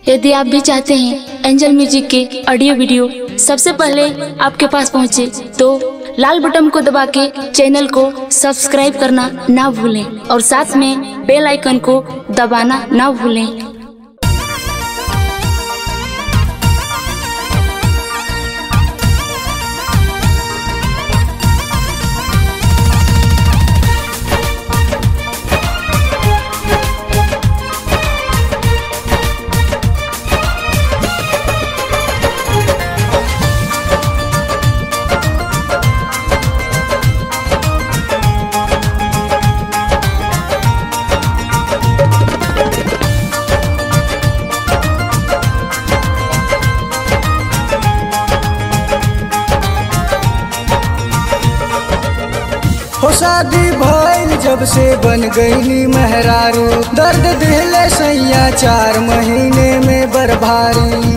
यदि आप भी चाहते हैं एंजल म्यूजिक के ऑडियो वीडियो सबसे पहले आपके पास पहुंचे तो लाल बटन को दबा के चैनल को सब्सक्राइब करना ना भूलें और साथ में बेल आइकन को दबाना ना भूलें हो शादी भइल जब से बन गईली मेहरारू दर्द दिले सैया चार महीने में बर्भारी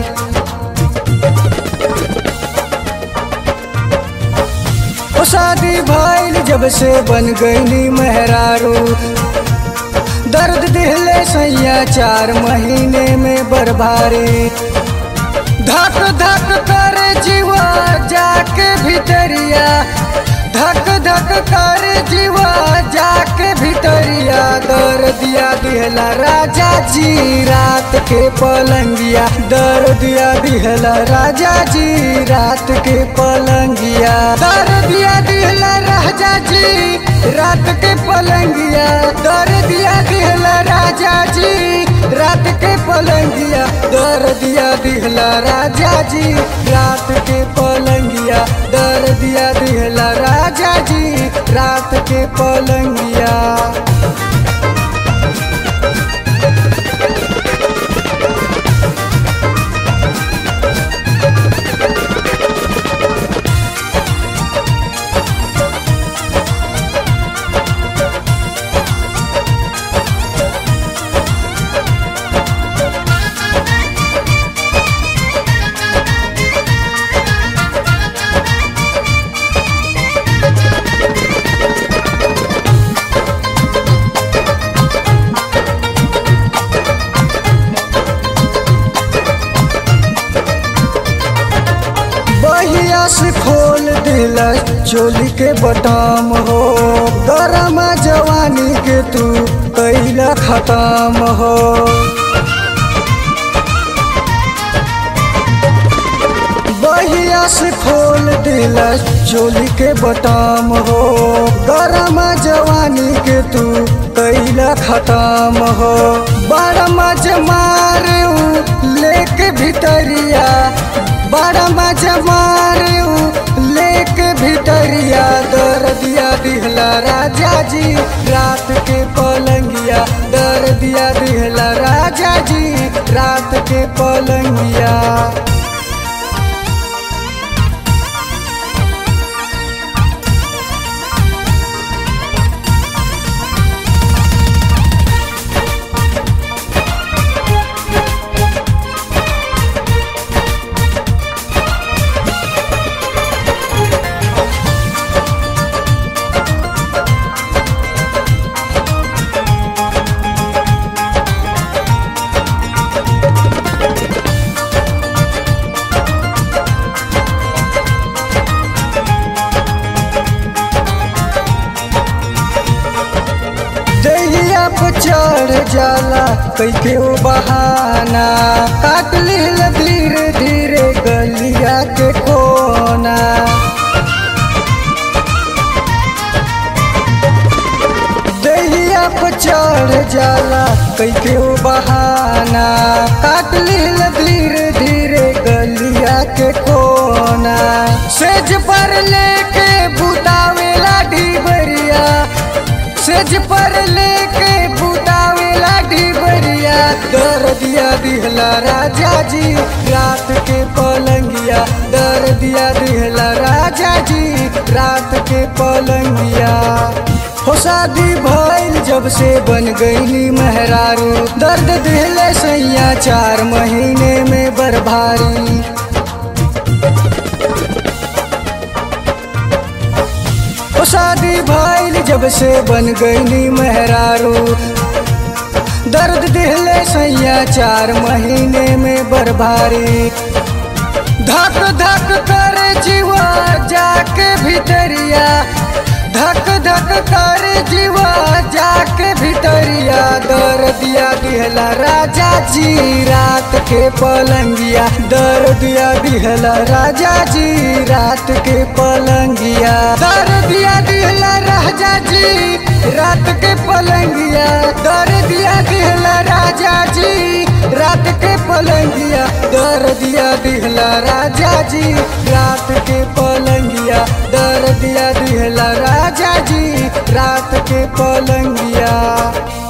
हो शादी भइल जब से बन गईली मेहरारू दर्द दिले सैया चार महीने में बर्भारी धक धक कर जीवा जाके भीतरिया धक धक कर जीवा जाके भीतरिया दर दिया दिहला राजा जी रात के पलंगिया दर दिया दिहला राजा जी रात के पलंगिया दर दिया दिहला राजा जी रात के पलंगिया दर दिया दिहला राजा जी रात के पलंगिया दर दिया दिहला राजा जी रात के पलंगिया दर दिया दिहला राजा जी रात के पलंगिया बहिया से खोल दिला चोली के बटाम हो गरम जवानी के तू कैला खत्म हो बहिया से खोल दिला चोली के बटाम हो गरम जवानी के तू कैला खत्म हो बड़ा मज मारे लेके भीतरिया बड़ा मजा मारे लेके भीतरिया दर दिया दिहला राजा जी रात के पलंगिया दर दिया दिहला राजा जी रात के पलंगिया दहिया पे चढ़ जाला कैके वो बहाना काट लील धीरे धीरे गलिया के कोना दहिया पे चढ़ जाला कैके वो बहाना काट लील धीरे धीरे गलिया के कोना सेज पर लेके बुतावेला ढीबरिया सेज पर लेके बुतावेला ढीबरिया दर दिया दिहला राजा जी रात के पलंगिया दर दिया दिहला राजा जी रात के पलंगिया हो शादी भइल जब से बन गईली मेहरारू दर्द दिले सैया चार महीने में बर्भारी ओ शादी भइल जब से बन गईली मेहरारू दर्द दिहले सैया चार महीने में बर्बारी धक धक कर जीवा जाके भीतरिया धक धक कर जीवा जाके भीतरिया दर दिया दिहला राजा जी रात के पलंगिया दर दिया दिहला राजा जी रात के पलंगिया दर दिया दिहला राजा जी रात के पलंगिया दर दिया दिहला राजा जी रात के पलंगिया दर दिया दिहला राजा जी रात के पलंगिया दर दिया दिहला राजा जी रात के पलंगिया